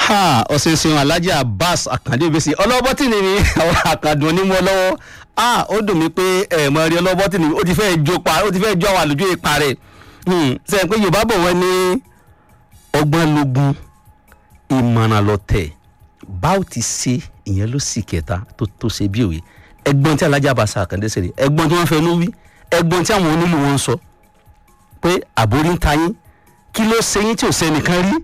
ha ọ̀sẹ̀ ṣeun alhaji abbas akande obese ọlọ́bọ́tì ni mi àwọn àkàndùn onímọ̀ lọ́wọ́ ah ó dùn mí pé ẹ̀ mọ̀ rí ọlọ́bọ́tì ni mi ó ti fẹ́ jó pa ó ti fẹ́ jó àwọn àlùjọ ipa rẹ̀ sẹ́yìn pé yorùbá bọ̀ wọ́n ní ọgbọ́n lógún ìmọ̀ràn lọ́tẹ̀ báwo ti ṣe ìyẹn ló sì kẹta tó tó ṣe bí òwe ẹgbọ́n tí alhaji abbas akande ṣe rí ẹgbọ́n tí wọ́n fẹ́ ló wí ẹgbọ́n tí àwọn onílù wọn sọ pé àbórí ń ta yín kí ló ṣe yín tí ò sẹ́nìkan rí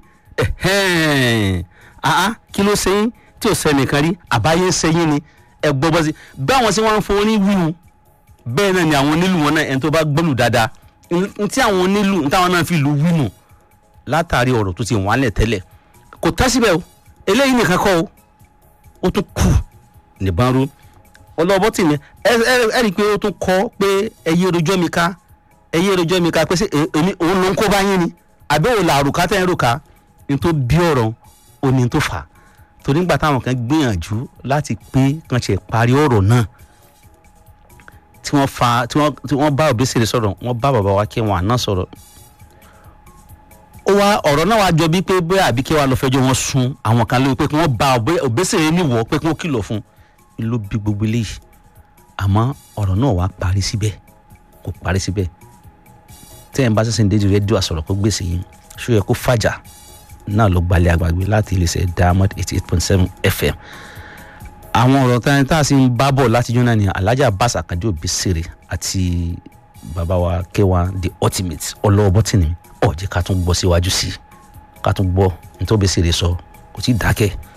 ah kí ló ṣe yín tí ò sẹ́nìkan rí àbáyé ń ṣe yín ni ẹ gbọ́ bọ́ sí báwọn ṣe wọ́n ń fún orin wíwu bẹ́ẹ̀ náà ni àwọn onílù wọn náà ẹni tó bá gbọ́lù dáadáa n tí àwọn onílù n táwọn náà fi lù wínú látàrí ọ̀rọ̀ tó ti wọ́n á lẹ̀ tẹ́lẹ̀ kò tán síbẹ̀ o eléyìí nìkan kọ́ o ó tún kù nìbọn rú ọlọ́bọ́ tì ní ẹ rí i pé ó tún kọ́ pé ẹ yé rojọ́ mi ká ẹ yé rojọ́ mi ká pé ṣé èmi òun ló ń kó bá yín ni àbí òun là àrùká tẹ́ ń rò ká ní tó bí ọ̀rọ̀ ó ní tó fà á torí nígbà táwọn kan gbìyànjú láti pé kan ṣe parí ọ̀rọ̀ náà tí wọ́n fa tí wọ́n tí wọ́n bá Obesere sọ̀rọ̀ wọ́n bá bàbá wa K1 náà sọ̀rọ̀ ó wá ọ̀rọ̀ náà wá jọ bí pé bóyá àbí K1 lọ fẹjọ́ wọn sùn àwọn kan lórí pé kí wọ́n bá Obesere níwọ̀ pé kí wọ́n kìlọ̀ fún un ló bí gbogbo eléyìí àmọ́ ọ̀rọ̀ náà wá parí síbẹ̀ kò parí síbẹ̀ tẹ́ ẹ̀ ń bá sẹ́sìn déjì rédíò àsọ̀rọ̀ kó gbèsè yìí ṣó yẹ kó fàjà náà ló gbalẹ̀ àgbàgbé láti iléeṣẹ́ Diamond eighty eight point seven FM àwọn ọ̀rọ̀ tán tá a sì ń bá bọ̀ láti jọ́nà ní Alhaji Abbas Akande Obesere àti bàbá wa K1 the ultimate ọlọ́wọ́ bọ́tìnì ọ̀jẹ̀ ká tún gbọ́ síwájú sí i ká tún gbọ́ nítorí Obesere sọ kò tí ì dákẹ́